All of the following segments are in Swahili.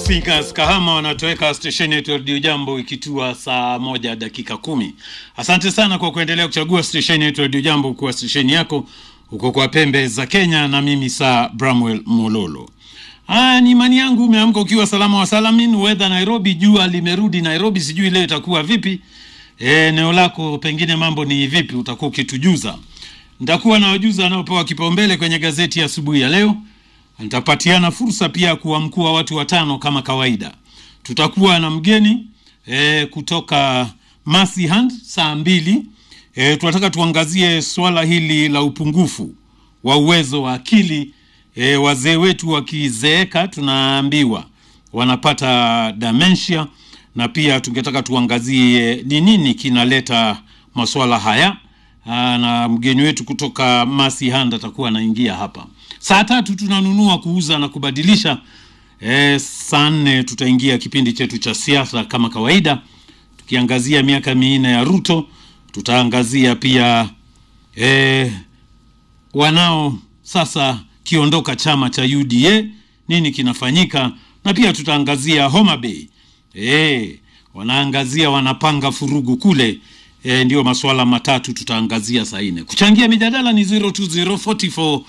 Speakers Kahama wanatoweka stesheni yetu ya redio Jambo ikitua saa moja dakika kumi. Asante sana kwa kuendelea kuchagua stesheni yetu ya redio Jambo kuwa stesheni yako huko kwa pembe za Kenya, na mimi saa Bramwell Mololo. Ah, ni imani yangu umeamka ukiwa salama wa salamin. Weather Nairobi, jua limerudi Nairobi, sijui leo itakuwa vipi. Eneo lako pengine mambo ni vipi, utakuwa ukitujuza. Nitakuwa na wajuza wanaopewa kipaumbele kwenye gazeti ya asubuhi ya leo. Nitapatiana fursa pia kuwamkua watu watano kama kawaida. Tutakuwa na mgeni e, kutoka Mercy Hand saa mbili. E, tunataka tuangazie swala hili la upungufu wa uwezo wa akili. E, wazee wetu wakizeeka, tunaambiwa wanapata dementia, na pia tungetaka tuangazie ni nini kinaleta maswala haya. Aa, na mgeni wetu kutoka Mercy Hand atakuwa anaingia hapa saa tatu. Tunanunua, kuuza na kubadilisha. E, saa nne tutaingia kipindi chetu cha siasa kama kawaida, tukiangazia miaka minne ya Ruto. Tutaangazia pia e, wanao sasa kiondoka chama cha UDA, nini kinafanyika, na pia tutaangazia Homa Bay. E, wanaangazia wanapanga furugu kule. E, ndio masuala matatu tutaangazia saa nne. Kuchangia mijadala ni 020444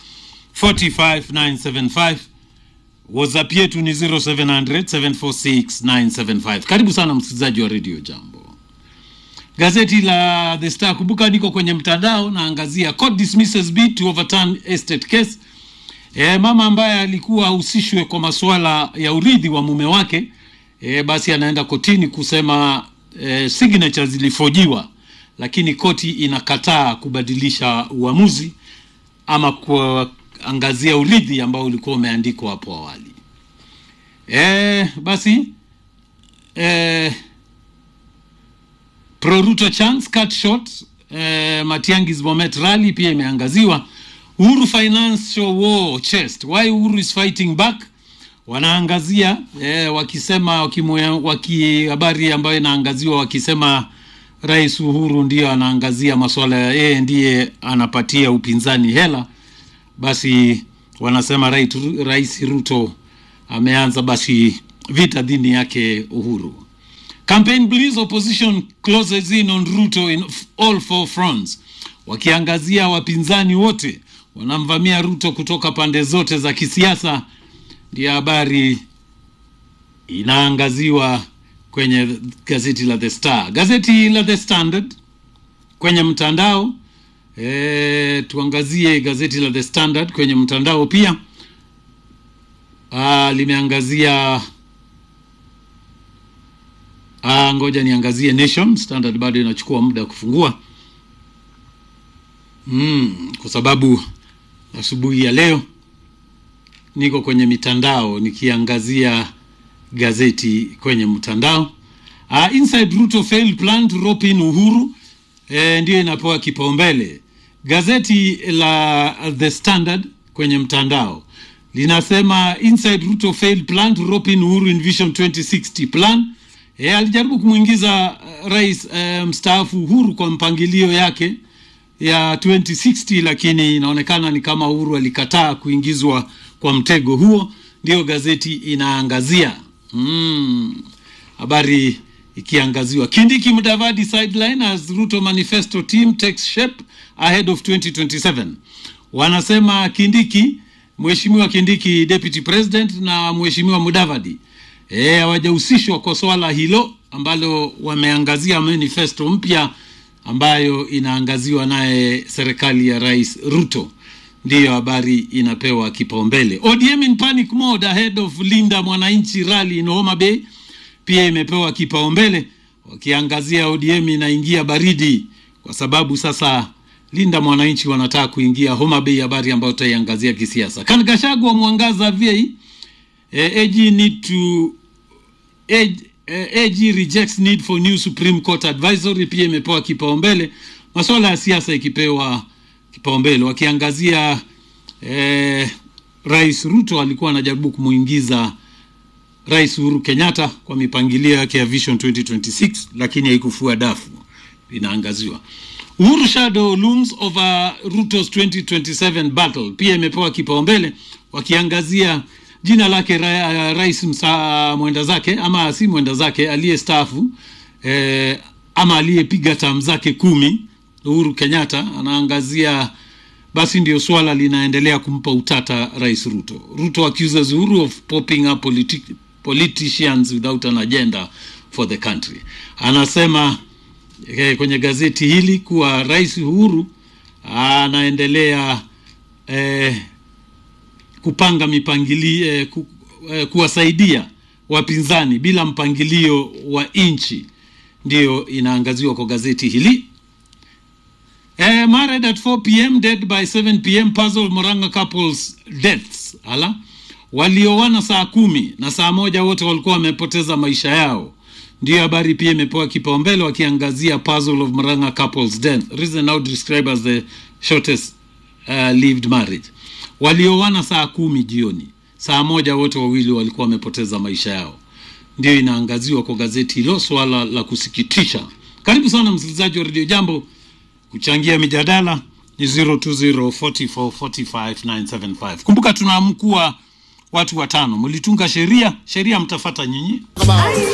45975 WhatsApp yetu ni 0700 746 975. Karibu sana msikilizaji wa Radio Jambo. Gazeti la The Star, kumbuka niko kwenye mtandao naangazia court dismisses bid to overturn estate case. E, mama ambaye alikuwa ahusishwe kwa masuala ya urithi wa mume wake e, basi anaenda kotini kusema e, signature zilifojiwa, lakini koti inakataa kubadilisha uamuzi ama kuangazia urithi ambao ulikuwa umeandikwa hapo awali. E, basi e, Pro Ruto chance cut short e, Matiangis Bomet rally pia imeangaziwa. Uhuru financial war chest why Uhuru is fighting back wanaangazia e, wakisema waki habari ambayo inaangaziwa wakisema Rais Uhuru ndio anaangazia masuala ya yeye ndiye anapatia upinzani hela. Basi wanasema Rais, Rais Ruto ameanza basi vita dhidi yake Uhuru. Campaign bleeds opposition closes in on Ruto in all four fronts, wakiangazia wapinzani wote wanamvamia Ruto kutoka pande zote za kisiasa. Ndiyo habari inaangaziwa kwenye gazeti la The Star. Gazeti la The Standard kwenye mtandao e, tuangazie gazeti la The Standard kwenye mtandao pia. Aa, limeangazia aa, ngoja niangazie Nation. Standard bado inachukua muda kufungua mm, kwa sababu asubuhi ya leo niko kwenye mitandao nikiangazia gazeti kwenye mtandao. Uh, inside Ruto failed plan to rope in Uhuru eh, ndio inapewa kipaumbele. Gazeti la The Standard kwenye mtandao linasema inside Ruto failed plan to rope in Uhuru in Vision 2060 plan. Eh, alijaribu kumwingiza uh, rais uh, mstaafu Uhuru kwa mpangilio yake ya 2060 lakini inaonekana ni kama Uhuru alikataa kuingizwa kwa mtego huo, ndio gazeti inaangazia habari mm, ikiangaziwa. Kindiki Mudavadi sideline as Ruto manifesto team takes shape ahead of 2027. Wanasema Kindiki, mheshimiwa Kindiki deputy president na mheshimiwa Mudavadi hawajahusishwa e, kwa swala hilo ambalo wameangazia manifesto mpya ambayo inaangaziwa naye serikali ya Rais Ruto ndiyo habari inapewa kipaumbele. ODM in panic mode ahead of Linda Mwananchi rally in Homa Bay pia imepewa kipaumbele, wakiangazia ODM inaingia baridi kwa sababu sasa Linda Mwananchi wanataka kuingia Homa Bay, habari ambayo tutaiangazia kisiasa. Kan Gachagua mwangaza VA eh, AG need to AG, eh, AG rejects need for new Supreme Court advisory pia imepewa kipaumbele, masuala ya siasa ikipewa kipaumbele wakiangazia eh, Rais Ruto alikuwa anajaribu kumuingiza Rais Uhuru Kenyatta kwa mipangilio yake ya Vision 2026 lakini haikufua dafu, inaangaziwa. Uhuru shadow looms over Ruto's 2027 battle pia imepewa kipaumbele wakiangazia jina lake ra, rais msa, mwenda zake ama si mwenda zake aliyestaafu eh, ama aliyepiga tam zake kumi Uhuru Kenyatta anaangazia basi ndio swala linaendelea kumpa utata rais Ruto. Ruto accuses Uhuru of popping up politi politicians without an agenda for the country. Anasema eh, kwenye gazeti hili kuwa rais Uhuru anaendelea eh, kupanga mipangilio eh, ku, eh, kuwasaidia wapinzani bila mpangilio wa nchi, ndiyo inaangaziwa kwa gazeti hili. Eh, married at 4 pm dead by 7 pm puzzle Moranga couples deaths. Ala, walioana saa kumi na saa moja wote walikuwa wamepoteza maisha yao. Ndiyo habari pia imepewa kipaumbele wakiangazia puzzle of Moranga couples death. Reason now described as the shortest uh, lived marriage. Walioana saa kumi jioni, saa moja wote wawili walikuwa wamepoteza maisha yao. Ndiyo inaangaziwa kwa gazeti hilo, swala la kusikitisha. Karibu sana msikilizaji wa Radio Jambo kuchangia mijadala ni 0204445975 kumbuka tunaamkua watu watano mlitunga sheria sheria mtafata nyinyi